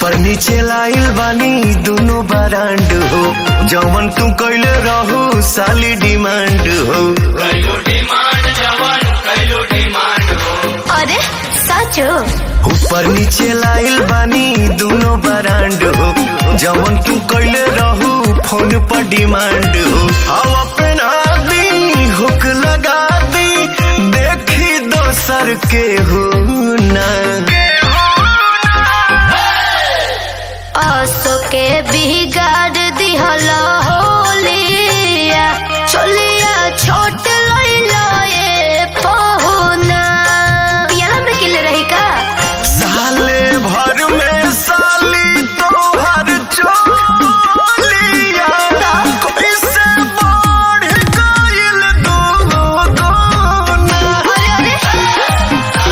ऊपर नीचे लाइल बानी दोनों बरांड हो जवन तू कैले रहू साली डिमांड हो अरे साचो ऊपर नीचे लाइल बानी दोनों बरांड हो जवन तू कैले रहू फोन पर डिमांड हो हवा पहना दी हुक लगा दी देखी दोसर के हो ना असो के बिगाड़ दिहल होलिया चलिया छोट लइलो ए पहुना पियाला में किले रही का साले भर में साली तोहर चोलिया कैसे बढ़ गइल दो दोना अरे अरे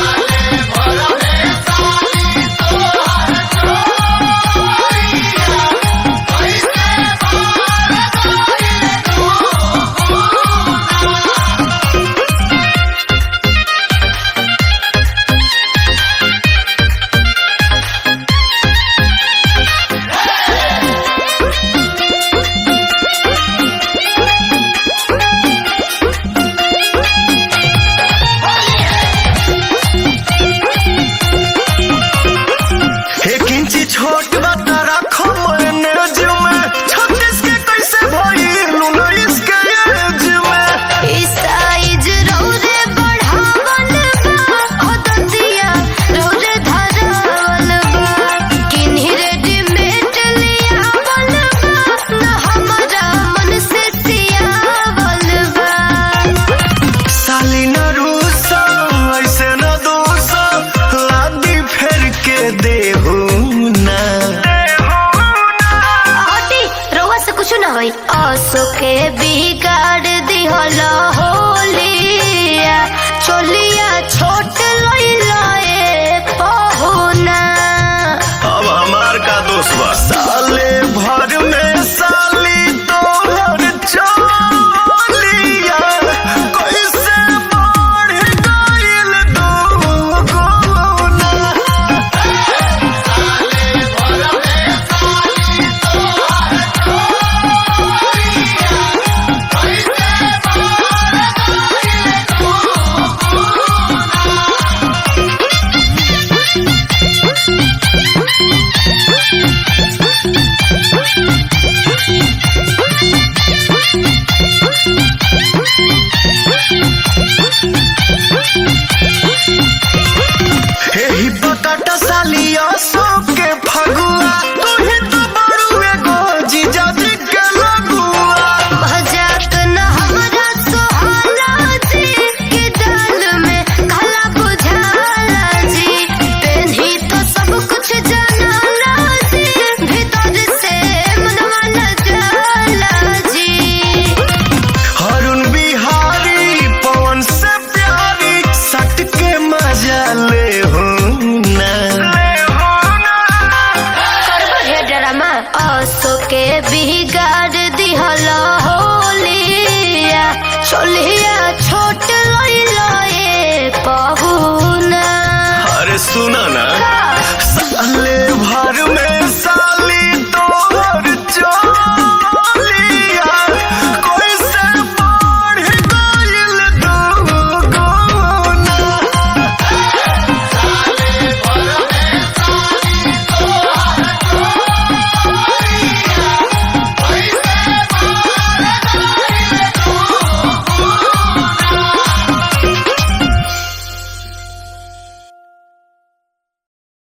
एक इंची छोट बता रखो मैनेज में छत्तीस के कैसे भइल उन्नीस के एज में ई साइज रौरे बढ़ावल बा अदतिया रौरे धरावल बा किन्ही रेडीमेड लियावल बा न हमरा मन से सियावल बा साली न रूसा ऐसे न दोसा लादी फेर के देहू ना हटी रउआ से कुछ ना होई असो के बिगाड़ दिहल होलिया चोलिया छोट